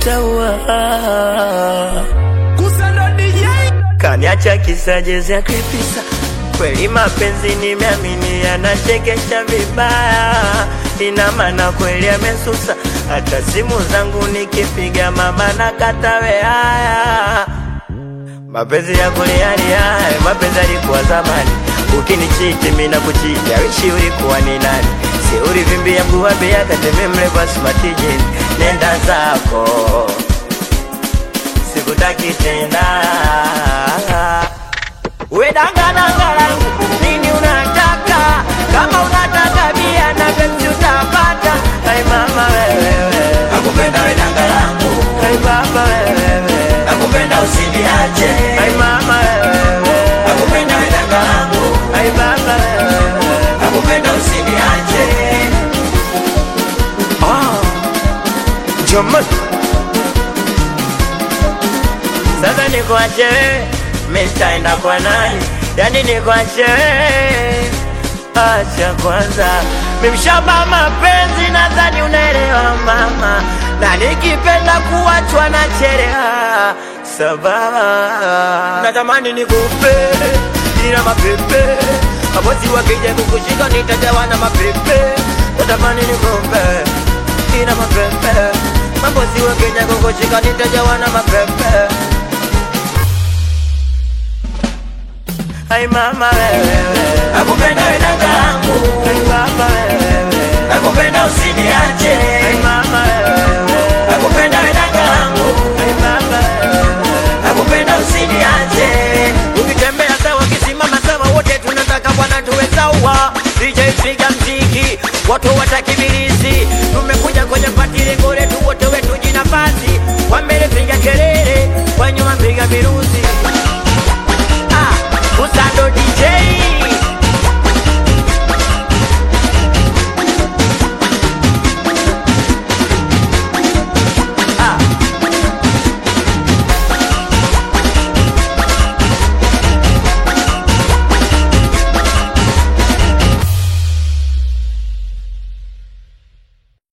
utaua. Kusando DJ Kaniacha kisa jezi ya kripisa, kweli mapenzi nimeamini yanachekesha vibaya, ina maana kweli amesusa, hata simu zangu nikipiga mama na katawe haya mapenzi ya kulialia, mapenzi alikuwa zamani, ukinichiti mimi na kuchiti, awishi ulikuwa ni nani? Si ulivimbia mguu wa bia kateme mle kwa smatiji, nenda zako, sikutaki tena. We danga danga langu, nini unataka? Kama unataka bia na Pepsi utapata. Hai mama wewe, nakupenda we danga langu, hai baba wewe, nakupenda usiniache, hai mama wewe, nakupenda we danga langu, hai baba wewe. nakupenda usiniache. Jamani, sasa nikuache wewe, mimi nitaenda kwa nani? Yani nikuache wewe, acha kwanza, mimi mshamba mapenzi, nadhani unaelewa mama, na nikipenda kuachwa na chereha sababu natamani nikupe ila mapepe mabosi wakija kukushika nitajawa na mapepe natamani nikupe ina mapepe mabosi wakija kukushika nitajawa na mapepe Ai mama wewe Nakupenda we danga langu, Ai baba wewe nakupenda usiniache, Ai mama wewe nakupenda we danga langu, Ai baba wewe nakupenda usiniache. Ukitembea sawa, ukisimama sawa, wote tunataka bwana tuwe sawa. DJ piga mziki, watu watakibirizi. Tumekuja kwenye pati, lengo letu wote wetu jinafasi. Kwa mbele piga kelele, kwa nyuma piga virusi.